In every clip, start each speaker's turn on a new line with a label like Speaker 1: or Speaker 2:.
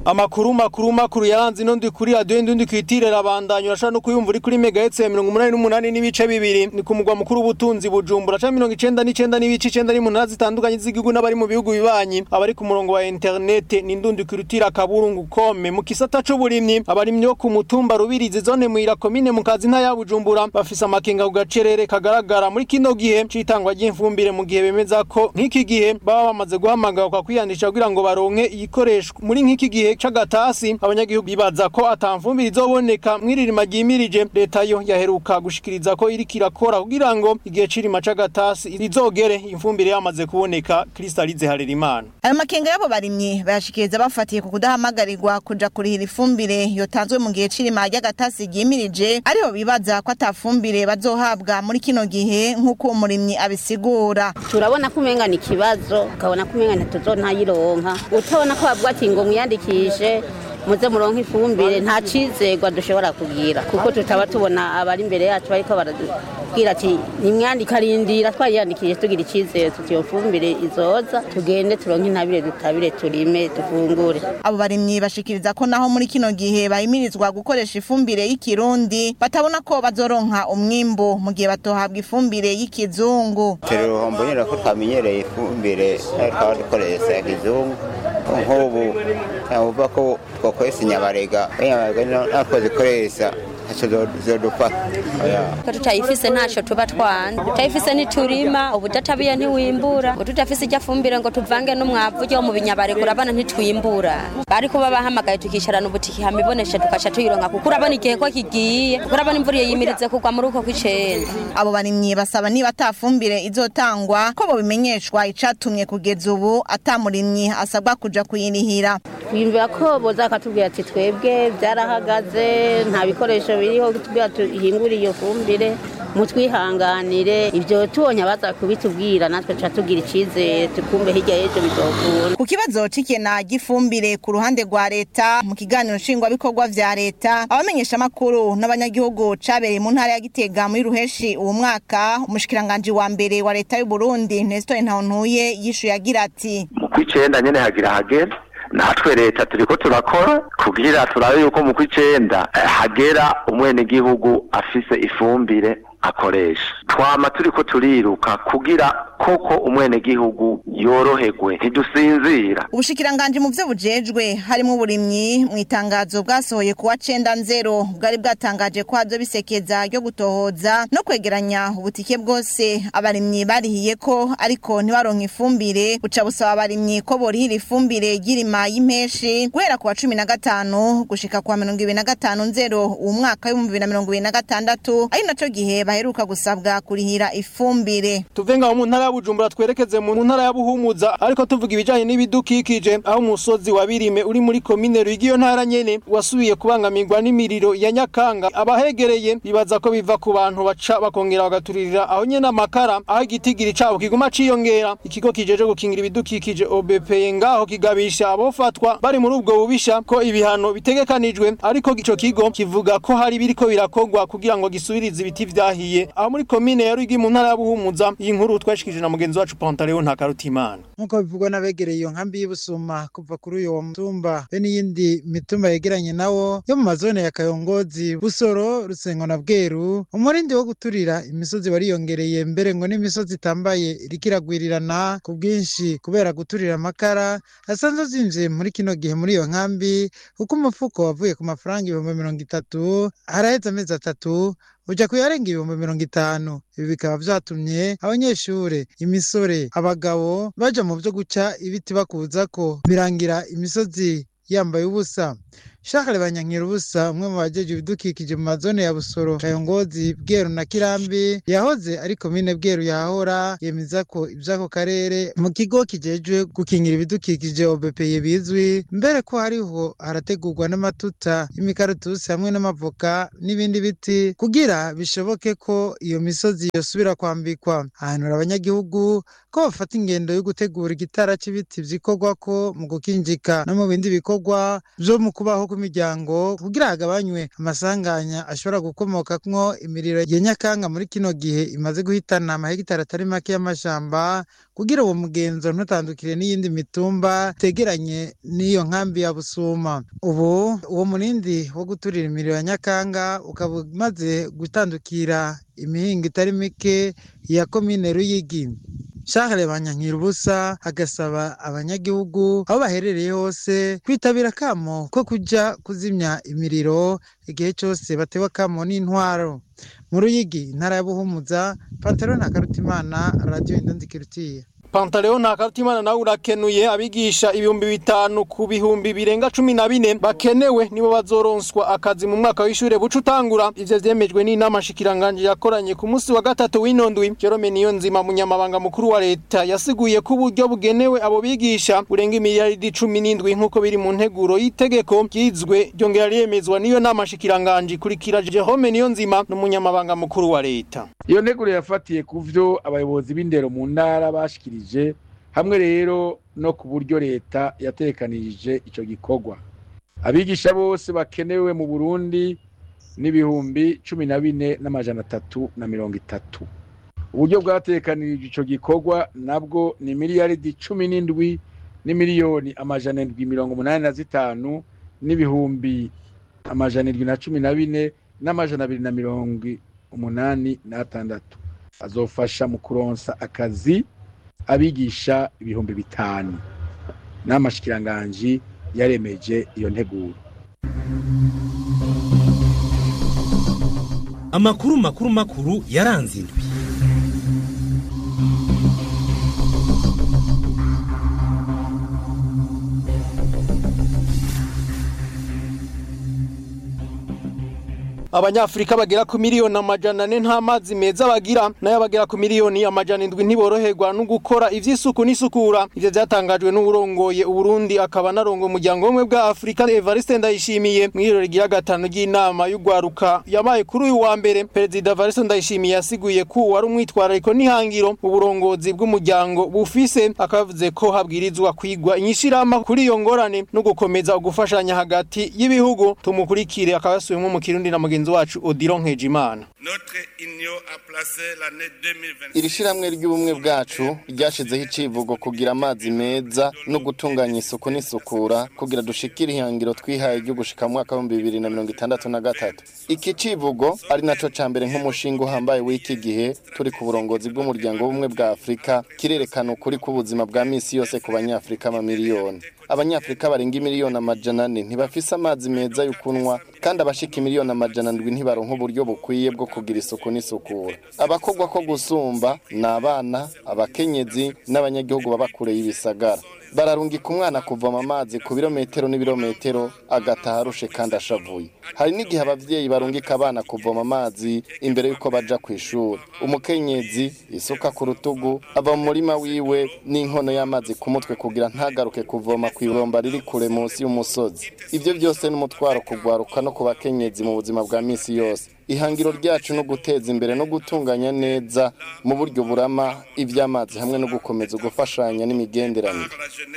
Speaker 1: amakuru makuru makuru yaranze ino ndi kuri radio ndi kwitire rabandanya urashaka no kuyumva uri kuri megahertz ya 188 n'ibice bibiri ni ku mugwa mukuru w'ubutunzi bujumbura ca 99 n'ibice 9 n'umunani zitandukanye z'igihugu n'abari mu bihugu bibanyi abari ku murongo wa internet ni ndundi kwirutira kaburungu kome mu kisata c'uburimyi abarimyi bo ku mutumba rubirizi zone muira komine mu kazi nta ya bujumbura bafise amakenga ku gacerere kagaragara muri kino gihe c'itangwa ry'imfumbire mu gihe bemeza ko nk'iki gihe baba bamaze guhamagarirwa kwiyandisha kugira ngo baronke iyikoreshwa muri nk'iki gihe c'agatasi abanyagihugu bibaza ko atamfumbire izoboneka mwiririma ryimirije leta yo yaheruka gushikiriza ko iriko irakora kugira ngo igihe c'irima c'agatasi rizogere imfumbire yamaze kuboneka Kristalize Harerimana
Speaker 2: ayo makenga y'abo barimyi bayashikiriza bafatiye ku kudahamagarirwa kuja kurihira ifumbire yotanzwe mu gihe c'irima ry'agatasi ryimirije ariho bibaza ko atafumbire bazohabwa muri kino gihe nk'uko umurimyi abisigura
Speaker 3: turabona ko umenga ni ikibazo ukabona ko umenga ntituzonayironka utabona ko bavuga ati ngo mwiyandikishe muze muronke ifumbire nta cizegwa dushobora kugira kuko tutaba tubona abari imbere yacu bariko baratubwira ati nimwandika rindira twariyandikije tugira icizere tuti iyo fumbire izoza tugende turonke intabire dutabire turime dufungure
Speaker 2: abo barimyi bashikiriza ko naho muri kino gihe bahimirizwa gukoresha ifumbire y'ikirundi batabona ko bazoronka umwimbu mu gihe batohabwa ifumbire y'ikizungu
Speaker 4: turi uruhombo nyine ko twamenyereye ifumbire nayo twaba dukoresha ya kizungu nk'ubu ntavuga ko twakoresha inyabarega inyabarega natwo zikoresha ntacyo zodufata
Speaker 5: ko tutayifise ntacyo tuba twanze tutayifise ntiturima ubudatabiye ntiwimbura ngo tutafise ijya fumbire ngo tuvange n'umwavu ujya mu binyabarega urabona ntitwimbura bari kuba bahamagaye tukicarana ubutiki hamibonesha tukaca tuyironka kuko urabona igihe ko kigiye kuko urabona imvura iyo yimiritse kugwa muri uko kw'icenda
Speaker 2: abo barimyi basaba niba atafumbire izotangwa ko bobimenyeshwa icatumye kugeza ubu atamurimyi asabwa kuja kuyirihira
Speaker 3: twiyumvira ko boza bakatubwira ati twebwe byarahagaze nta bikoresho biriho tubwira tuhingure iyo fumbire mutwihanganire ibyo tubonye abaza kubitubwira natwe tuca tugira icyizere tukumve hirya y'ejo bizokura
Speaker 2: ku kibazo c'ikena ry'ifumbire ku ruhande rwa leta mu kiganiro nshingwabikorwa vya leta abamenyeshamakuru n'abanyagihugu cabereye mu ntara ya gitega muri ruheshi uwo mwaka umushikiranganji wa mbere wa leta y'u burundi nestor ntawuntuye yishuye agira ati
Speaker 6: mu kw'icenda nyene hagira hagera natwe leta turiko turakora kugira turabe yuko mu kw'icenda hagera umwenegihugu afise ifumbire akoresha twama turiko turiruka kugira koko umwenegihugu yoroherwe ntidusinzira
Speaker 2: ubushikiranganji mu vyo bujejwe harimwo uburimyi mu itangazo bwasohoye kuwa cenda nzero bwari bwatangaje ko hazo bisekeza ryo gutohoza no kwegeranya ubutike bwose abarimyi barihiye ko ariko ntibaronka ifumbire buca busaba abarimyi ko borihira ifumbire y'irima y'impeshi guhera ku wa cumi na gatanu gushika ku wa mirongo ibiri na gatanu nzero uwu mwaka w'ibihumbi bibiri na mirongo ibiri na gatandatu ari naco gihe baheruka gusabwa kurihira ifumbire
Speaker 1: tuve ngaho mu ntara ya Bujumbura twerekeze mu ntara ya Buhumuza ariko tuvuga ibijanye n'ibidukikije aho umusozi wa Birime uri muri komine Rwigi iyo ntara nyene wasubiye kubangamirwa n'imiriro ya Nyakanga abahegereye bibaza ko biva ku bantu baca bakongera bagaturirira aho nyene amakara aho igitigiri cabo kiguma ciyongera ikigo kijeje gukingira ibidukikije OBP ngaho kigabisha abofatwa bari muri ubwo bubisha ko ibihano bitegekanijwe ariko ico kigo kivuga ko hari biriko birakogwa kugira ngo gisubirize ibiti vyahiye aho muri komine ya Rwigi mu ntara ya Buhumuza iyi nkuru twashikije na mugenzi wacu Pantaleo Ntakarutimana
Speaker 7: nk'uko bivugwa n'abegereye iyo nkambi y'Ibusuma kuva kuri uyo mutumba be n'iyindi mitumba yegeranye nawo yo mu mazone ya Kayongozi Busoro Rusengo na Bweru umurindi wo guturira imisozi wariyongereye mbere ngo n'imisozi itambaye iriko iragwirirana ku bwinshi kubera guturira amakara asanzwe azimvye muri kino gihe muri iyo nkambi kuko umufuko wavuye ku mafaranga ibihumbi mirongo itatu haraheze amezi atatu uja kuyarenga ibihumbi mirongo itanu ibi bikaba vyatumye abanyeshure imisore abagabo baja mu vyo guca ibiti bakuzako birangira imisozi yambaye ubusa Shakare Banyankira ubusa umwe mu bajeje ibidukikije mu mazone ya Busoro Kayongozi Bweru na Kirambi yahoze ari komine Bweru yahora yemeza ko ivyako karere mu kigo kijejwe gukingira ibidukikije OBPE bizwi mbere ko hariho harategurwa n'amatuta y'imikaratusi hamwe n'amavoka n'ibindi biti kugira bishoboke ko iyo misozi yosubira kwambikwa ahanura abanyagihugu ko bafata ingendo yo gutegura igitara c'ibiti vyikorwako mu gukinjika no mu bindi bikorwa vyo mu kubaho ku miryango kugira hagabanywe amasanganya ashobora gukomokamwo imiriro ya nyakanga muri kino gihe imaze guhitana amahegitari atari make y'amashamba kugira uwo mugenzo ntutandukire n'iyindi mitumba tegeranye n'iyo nkambi ya busuma ubu uwo murindi wo guturira imiriro ya nyakanga ukaba umaze gutandukira imihingo itari mike ya komine ruyigi Charles Banyankira ubusa agasaba abanyagihugu aho baherereye hose kwitabira kamo ko kuja kuzimya imiriro igihe cyose batewe kamo n'intwaro mu ruyigi intara ya buhumuza pantaro na karutimana radio indandikirutiye
Speaker 1: Pantaleo na Karutimana nawe urakenuye abigisha ibihumbi bitanu ku bihumbi birenga cumi na bine bakenewe nibo bazoronswa akazi mu mwaka w'ishure buca utangura ivyo vyemejwe n'inama shikiranganje yakoranye ku munsi wa gatatu w'inondwi Jerome Niyonzima munyamabanga mukuru wa leta yasiguye ko uburyo bugenewe abo bigisha burenga imiliyaridi cumi n'indwi nk'uko biri mu nteguro y'itegeko ryizwe ryongera ryemezwa n'iyo nama shikiranganje ikurikira Jerome Niyonzima n'umunyamabanga mukuru wa leta
Speaker 8: iyo nteguro yafatiye ku vyo abayobozi b'indero mu ntara bashikirije hamwe rero no ku buryo leta yatekanirije ico gikorwa abigisha bose bakenewe mu burundi n'ibihumbi cumi na bine n'amajana atatu na mirongo itatu uburyo bwatekanirije ico gikorwa nabwo ni miliyaridi cumi n'indwi n'imiliyoni amajana indwi mirongo umunani na zitanu n'ibihumbi amajana indwi na cumi na bine n'amajana abiri na mirongo umunani n'atandatu azofasha mu kuronsa akazi abigisha ibihumbi bitanu n'amashikiranganji yaremeje iyo nteguro
Speaker 9: amakuru makuru makuru yaranze indwi
Speaker 1: abanyafrika bagera ku miliyoni amajana ane nta mazi meza bagira nayo abagera ku miliyoni amajana indwi ntiboroherwa no gukora ivy'isuku n'isukura ivyo vyatangajwe n'uburongoye uburundi akaba narongo umuryango w'ubumwe bwa afurika evariste ndayishimiye mw'iriro rigira gatanu ry'inama y'ugwaruka yabaye kuri uyu wa mbere perezida evariste ndayishimiye yasiguye ko wari umwitwarariko n'ihangiro uburongozi bw'umuryango bufise akaba yavuze ko habwirizwa kwigwa inyishirama kuri iyo ngorane no gukomeza ugufashanya hagati y'ibihugu tumukurikire akaba yasubiyemwo mu kirundi na mugenzi wacu Odilon Nkejimana
Speaker 10: iri shiramwe ry'ubumwe bwacu ryashizeho icivugo kugira amazi meza no gutunganya isuku n'isukura kugira dushikire ihangiro twihaye ryo gushika mu mwaka w'ibihumbi bibiri na mirongo itandatu na gatatu iki civugo ari naco ca mbere nk'umushinga uhambaye w'iki gihe turi ku burongozi bw'umuryango w'ubumwe bwa afurika kirerekana ukuri k'ubuzima bwa misi yose ku banyafurika amamiliyoni abanyafurika barenga imiliyoni amajana ane ntibafise amazi meza yo kunywa kandi abashika imiliyoni amajana ndwi ntibaronka uburyo bukwiye bwo kugira isuku n'isukura abakogwa ko gusumba ni abana abakenyezi n'abanyagihugu baba kure y'ibisagara bararungika umwana kuvoma amazi ku birometero n'ibirometero agataha arushe kandi ashavuye hari n'igihe abavyeyi barungika abana kuvoma amazi imbere y'uko baja ku ishuri umukenyezi isuka ku rutugu ava mu murima wiwe n'inkono y'amazi ku mutwe kugira ntagaruke kuvoma ku ibomba riri kure munsi y'umusozi ivyo byose ni umutwaro kugwaruka no ku bakenyezi mu buzima bwa misi yose ihangiro ryacu no guteza imbere no gutunganya neza mu buryo burama iby'amazi hamwe no gukomeza gufashanya n'imigenderanire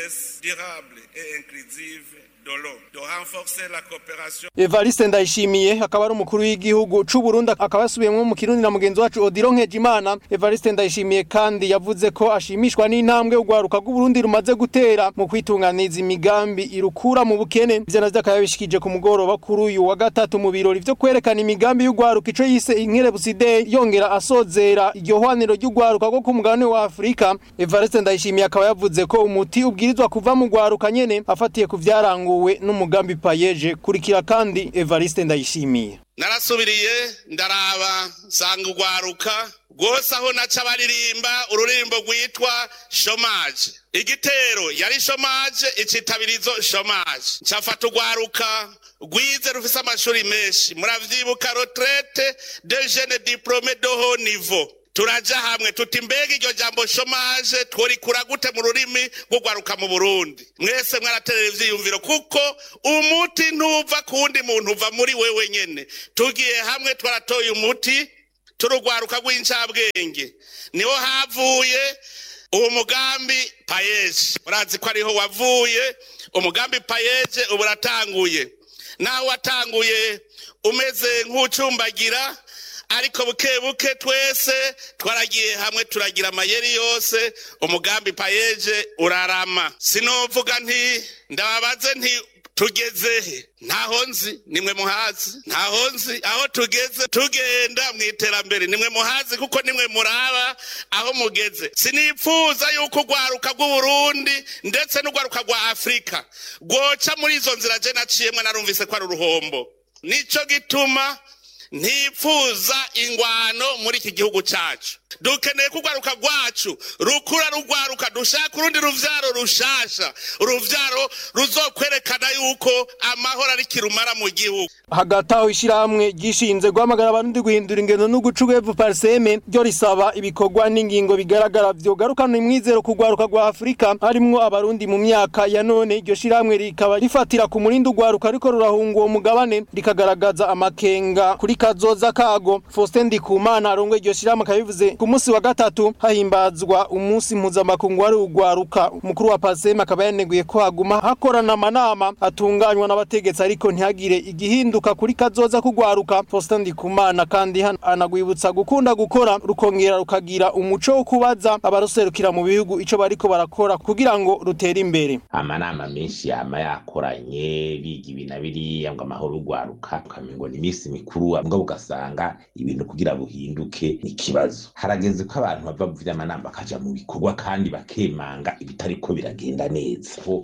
Speaker 1: Evariste Ndayishimiye akaba ari umukuru w'igihugu c'u Burundi akaba yasubiyemwo mu Kirundi na mugenzi wacu Odilon Nkejimana Evariste Ndayishimiye kandi yavuze ko ashimishwa n'intambwe ugwaruka rw'u Burundi rumaze gutera mu kwitunganiza imigambi irukura mu bukene ivyo navyo akaba yabishikije ku mugoroba kuri uyu wa gatatu mu birori vyo kwerekana imigambi y'ugwaruka ico yise inkerebuside yongera asozera iryo hwaniro ry'ugwaruka rwo ku mugabane wa Afurika Evariste Ndayishimiye akaba yavuze ko umuti ubwirizwa kuva mu gwaruka nyene afatiye ku vyaranguwe n'umugambi payeje kurikira kandi Evariste Ndayishimiye
Speaker 11: narasubiriye ndaraba nsanga ugwaruka rwose aho naca baririmba ururirimbo rwitwa shomaje igitero yari shomaje icitabirizo shomaje ncafata ugwaruka rwize rufise amashuri menshi muravyibuka retraite de jeune diplome de haut niveau turaja hamwe tuti mbega iryo jambo shomaje tworikura gute mu rurimi rw'ugwaruka mu burundi mwese mwaraterera ivyiyumviro kuko umuti ntuva ku wundi muntu uva muri wewe nyene tugiye hamwe twaratoye umuti turugwaruka rw'incabwenge niho havuye uwo mugambi payeje murazi ko ariho wavuye umugambi payeje ubu uratanguye naho watanguye umeze nk'ucumbagira ariko buke buke twese twaragiye hamwe turagira amayeri yose umugambi payeje urarama sinovuga nti ndababaze nti tugezehe ntaho nzi nimwe muhazi ntaho nzi aho tugeze tugenda mu iterambere nimwe muhazi kuko nimwe muraba aho mugeze sinipfuza yuko urwaruka rw'uburundi ndetse n'urwaruka rwa afurika rwoca muri izo nzira je naciyemwe narumvise ko ari uruhombo nico gituma ntipfuza ingwano muri iki gihugu cyacu dukeneye ko urwaruka rwacu rukura rugwaruka dushaka urundi ruvyaro rushasha uruvyaro ruzokwerekana yuko amahoro ari kirumara mu gihugu
Speaker 1: hagati aho ishyirahamwe ryishinze guhamagara abarundi guhindura ingendo no guca uwevu pariseme ryo risaba ibikorwa n'ingingo bigaragara vyogarukana imwizero ku rwaruka rwa afurika harimwo abarundi mu myaka ya none iryo shyirahamwe rikaba rifatira ku murindi urwaruka ariko rurahunga uwo mugabane rikagaragaza amakenga kuri kazoza kago faustin ndikumana arongoye iryo shyirahamwe akaba bivuze ku munsi wa gatatu hahimbazwa umunsi mpuzamakungu wari urwaruka umukuru wa pariseme akaba yaneguye ko haguma hakorana amanama atunganywa n'abategetsi ariko ntihagire igihinduka kuri kazoza kugwaruka Faustin Ndikumana kandi anagwibutsa gukunda gukora rukongera rukagira umuco wo kubaza abaruserukira mu bihugu ico bariko barakora kugira ngo rutere imbere
Speaker 12: amanama menshi yama yakoranye biga ibi na biriya ngo amahoro urwaruka ukamengo ni iminsi mikuru mbwa ugasanga ibintu kugira buhinduke ni ikibazo harageze ko abantu bava mu vy'amanama bakaja mu bikorwa kandi bakemanga ibitariko biragenda neza ko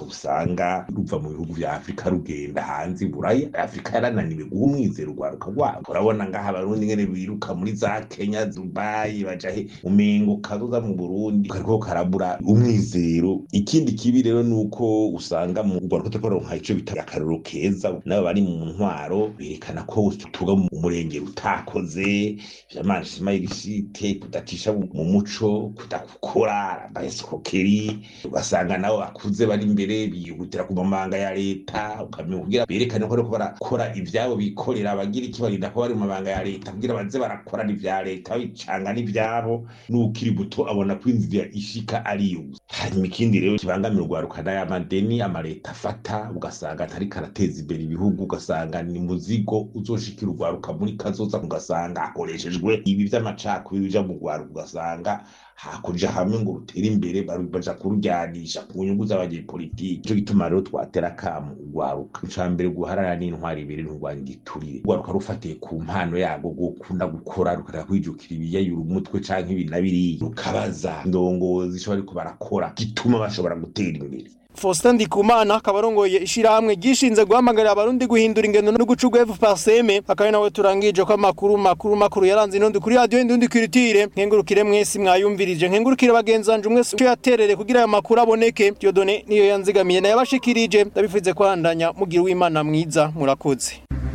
Speaker 12: usanga ruva mu bihugu vya afurika rugenda hanze buraya afurika yarananiwe guha umwizero urwaruka rwabo urabona ngaha abarundi ngene biruka muri za kenya dubayi baja he umengo kazoza mu burundi kariko karabura umwizero ikindi kibi rero nuko usanga mu rwaruka turiko baronka ico bita akarorero keza nabo bari mu ntwaro berekana ko tuga mu murenge utakoze vy'amanshima y'ibishite kudacisha mu muco kudakukora abaesikokeri ugasanga nabo bakuze bari imbere bihutira ku mabanga ya leta ukamenya kugira berekane ko bariko barakora ivyabo bikorera abagira iki barinda ko bari mu mabanga ya leta kugira baze barakora n'ivya leta babicanga n'ivyabo n'ukiri buto abona ko inzira ishika ariyo hanyuma ikindi rero kibangamira urwaruka n'ayamadeni amaleta afata ugasanga atariko arateza imbere ibihugu ugasanga ni muzigo uzoshikira urwaruka muri kazoza ugasanga hakoreshejwe ibi vy'amacakubiri bija mu rwaruka ugasanga hakurya hamwe ngo rutere imbere baja kurujyanisha ku nyungu z'abanyepolitiki ico gituma rero twatera akamu urwaruka ica mbere guharara n'intwari ibiri nturwanya igiturire urwaruka rufatiye ku mpano yarwo gukunda gukora rukareka kwijukira ibiyayura umutwe canke ibi na biriya rukabaza ndongozi ico bariko barakora gituma bashobora gutera imbere
Speaker 1: Faustin Ndikumana akaba arongoye ishirahamwe gishinze guhamagarira abarundi guhindura ingendo no guca urwevu paseme akaba nawe turangije ko amakuru makuru makuru yaranze inondi kuri radio indundi kwiritire nkengurukire mwese mwayumvirije nkengurukire bagenzanje mwese cyo yaterere kugira aya makuru aboneke Diodone niyo yanzigamiye nayo abashikirije ndabifuze kwandanya mugira w'Imana mwiza murakoze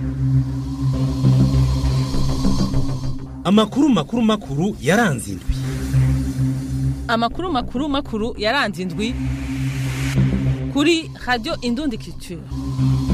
Speaker 9: Amakuru makuru makuru yaranze indwi
Speaker 13: Amakuru makuru makuru yaranze indwi kuri radio Indundi Culture